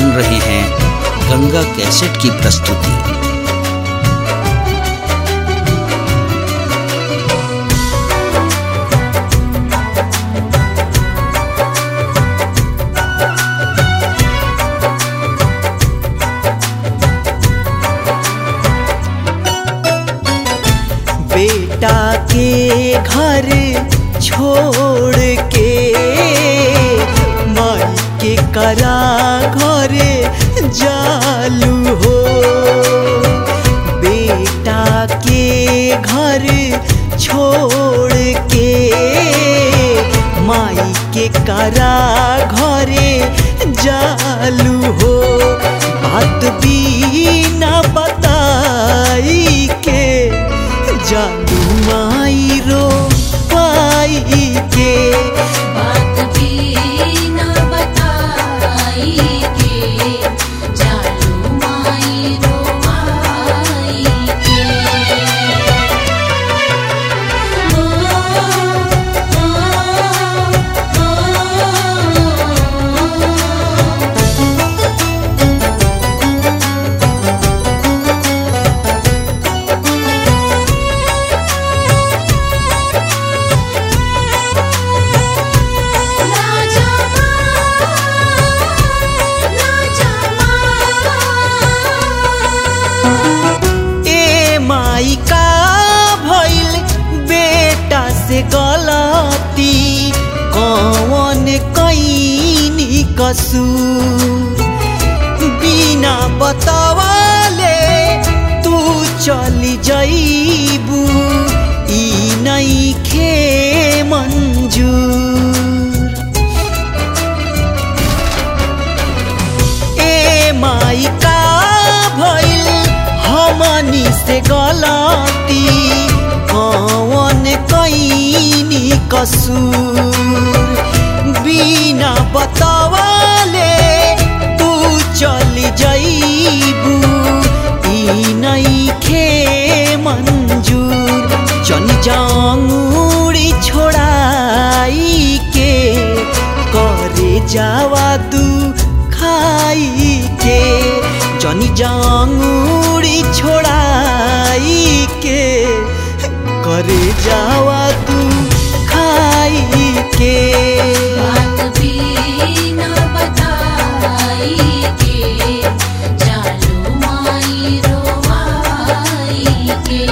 सुन रहे हैं गंगा कैसेट की प्रस्तुति बेटा के घर छोड़ के माई के करा घरे जालू हो बेटा के घर छोड़ के माई के करा घरे जालू हो बात भी ना बताई के जालू माई रो पाई के बात भी न बताई के जालू माई रोवाई के ओ ओ ओ राजा राजा ए माई का भइल बेटा से गलती कौन कैनी कसूर बिना बतावले तू चली जईबू ई नहीं खे मंजूर ए माई का भइल हमनी से गलती कौन कैनी कसूर बिना बतावले तू चली जईबू ई नहीं खे मंजूर चल जाऊड़ी छोड़ाई के करे जावा तू खाई के जनी जांगुड़ी छोड़ाई के करे जावा तू खाई के बात भी न बताई के जालू माई रोवाई के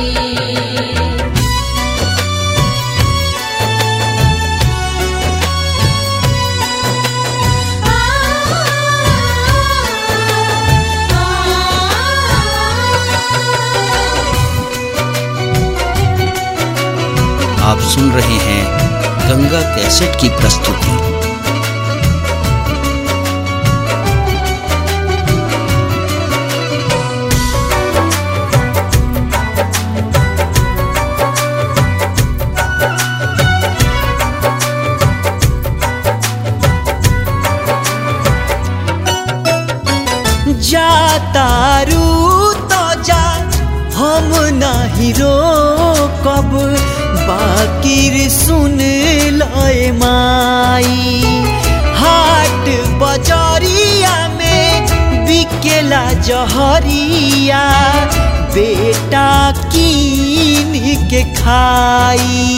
आप सुन रहे हैं गंगा कैसेट की प्रस्तुति जा तारू तो जा हम नहीं रोकब बाकिर सुन लय माई हाट बजरिया में बिकेला जहरिया बेटा कीन के खाई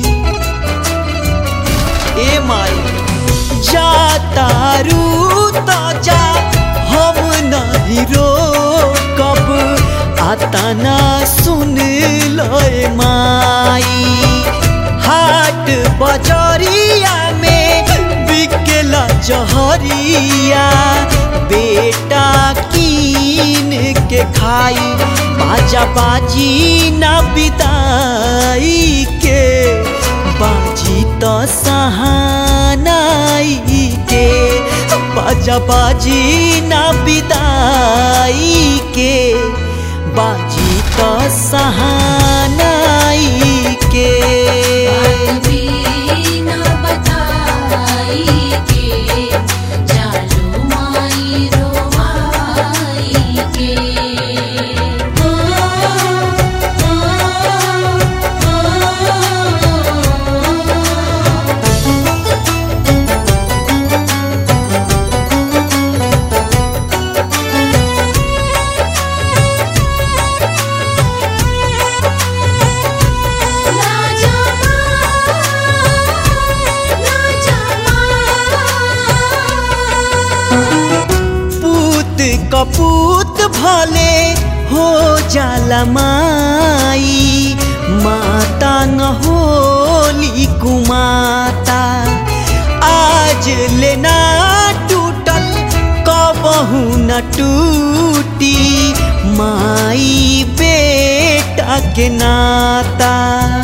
ए माई जा तारू तो जा हम नहीं रोकब आता ना सुन लय माई हाट बजरिया में बिकेला जहरिया बेटा कीन के खाई बाजा बाजी ना बिदाई के बाजी तो सहानाई के बाजा बाजी ना बिदाई के बाजी तो सहानाई के बात भी न बताई के जालू माई रोवाई के ओ ओ ओ कपूत भले हो जाला माई माता न होली कुमाता आज लेना टूटल कबहू न टूटी माई बेटा के नाता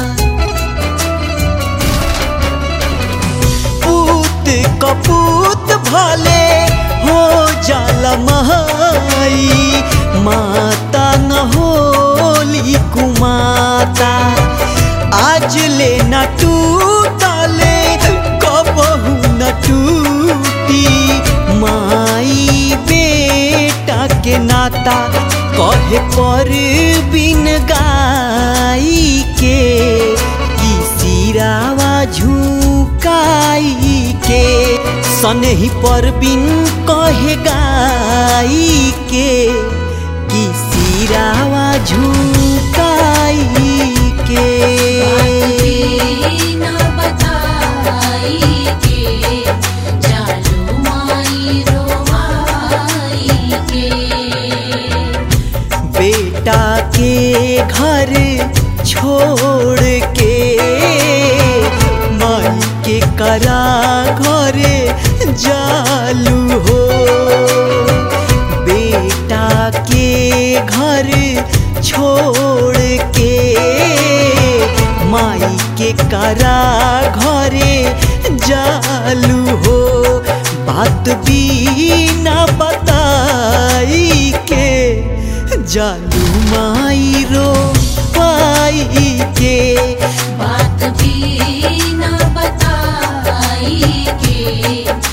पूत कपूत भले हो जल माई माता न होली कुमाता आज ले न टूटले कबहू न टूटी माई बेटा के नाता कहे पर बिन गाई के की सिरावा झुकाई के सनही पर बिन कहे गाई के की सिरावा झुकाई के न बताई के जालू माई रोवाई के बेटा के घर छोड़ के माई के करा घरे जालू हो बेटा के घर छोड़ के माई के करा घरे जालू हो बात भी ना बताई के जालू माई रो पाई के बात भी न बताई के